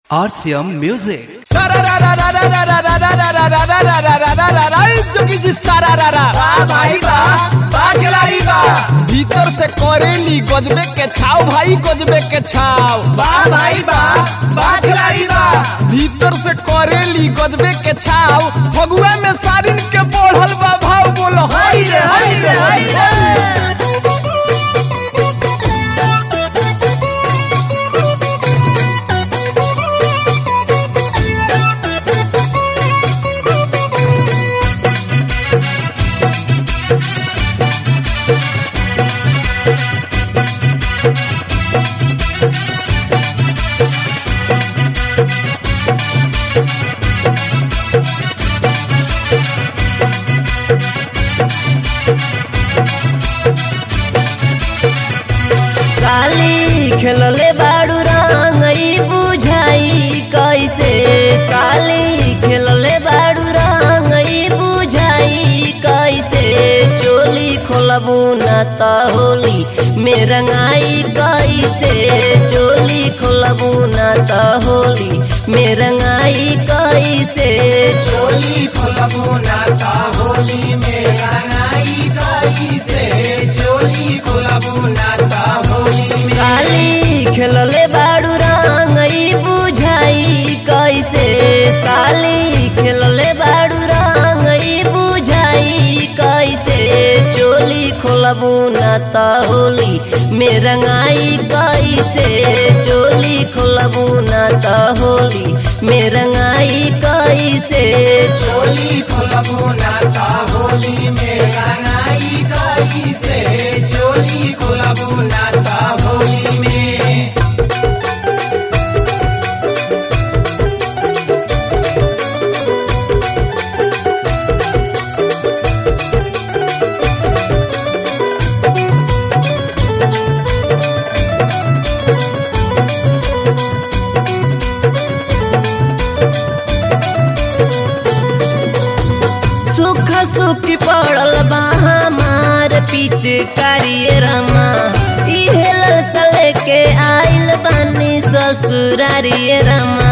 RCM Music. जोगी जी सारा रा रा भाई बा बा खिलाड़ी बा भीतर से करेली गजबे के छाव भाई गजबे के छाव बा भाई बा बा खिलाड़ी बा भीतर से करेली गजबे के छाव फगुआ में सारिन के बढ़ल बा भाव बोलो हाय रे हाय रे हाय रे काली खेलले बाड़ू रंगई बुझाई कैसे काली खेलले बाड़ू रंगई बुझाई कैसे चोली खोलबू न त होली में रंगाई कैसे चोली खोलबू न त होली में रंगाई कैसे चोली खोलबू नाता होली में रंगाई गई से चोली खोलबू नाता होली में काली खेलले बाड़ू रंगई बुझाई कैसे काली खेलले बाड़ू रंगई बुझाई कैसे चोली खोलबू न त होली में रंगाई कैसे चोली खोलबू न त होली में रंगाई कैसे चोली खोलबू नाता होली में रंगाई गई से चोली खोलबू नाता होली में सुख सुखी पड़ल बा हमार पीछे करिए रमा इहेल तले के आइल बानी ससुरारिए रमा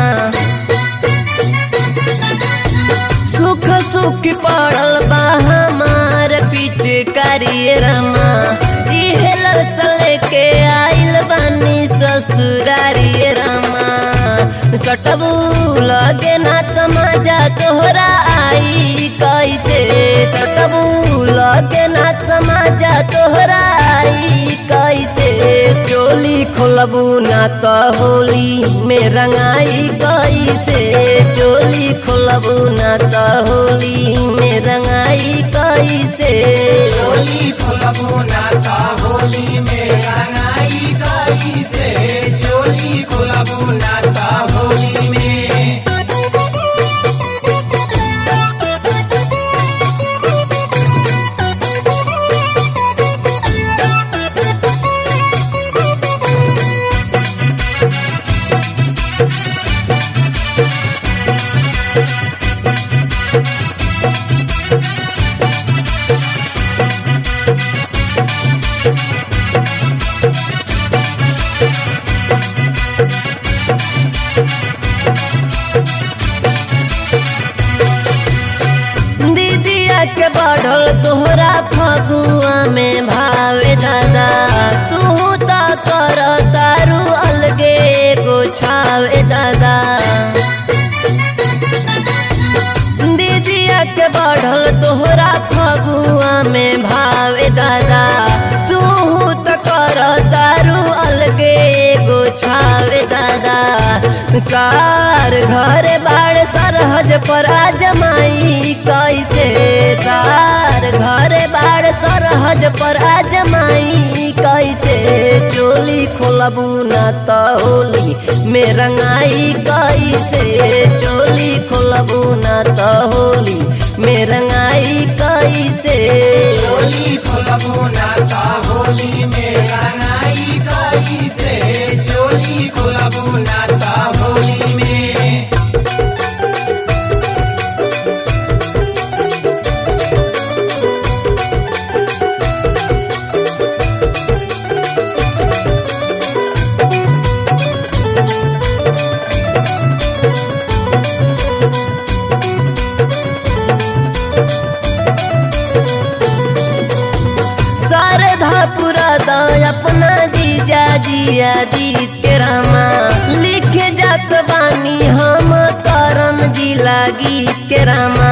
सुख सुखी पड़ल बा हमार पीछे करिए रमा इहेल तले के आइल बानी ससुरारिए रमा सटबू लगे ना समझा तोहरा आई कैसे सटबू लगे ना समझा तोहरा आई कैसे चोली खोलबू ना तो होली में रंगाई कैसे चोली खोलबू ना तो होली में रंगाई कैसे चोली खोलबू नाता होली में रंगाई गई से चोली खोलबू नाता होली में दीदिया के बढ़ल तोहरा फगुआ में भावे दादा तू तो कर तारू अलगे एगो छावे दादा दीदिया के बढ़ल तोहरा फगुआ में भावे दादा तू तो कर तारू अलगे एगो छावे दादा सार घर बाड़ सरहज पर आजमाई कैसे सार घर बाड़ सरहज पर आजमाई कैसे चोली खोलबू न त होली में रंगाई कैसे चोली खोलबू न त होली में रंगाई कैसे चोली खोलबू नाता होली में रंगाई गई से चोली खोलबू नाता होली में जीत के रामा लिखे जात बानी हम करन जिला गीत के रामा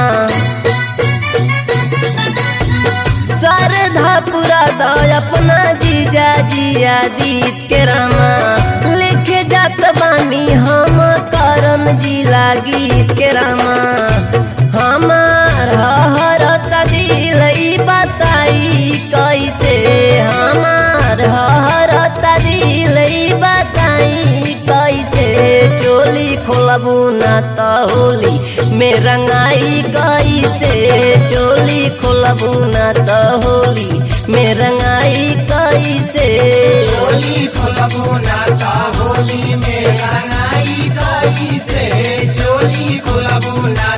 श्रद्धा पूरा द अपना जीजा जिया दीत के रामा लिखे जात बानी हम करन जिला गीत के रामा हमार हरत दिल ई बताई कैसे हमार हरत दिल ई बताई कैसे चोली खोलबू ना त होली में रंगाई कैसे चोली खोलबू ना त होली में रंगाई कैसे चोली खोलबू नाता होली में रंगाई कैसे चोली खोलबू ना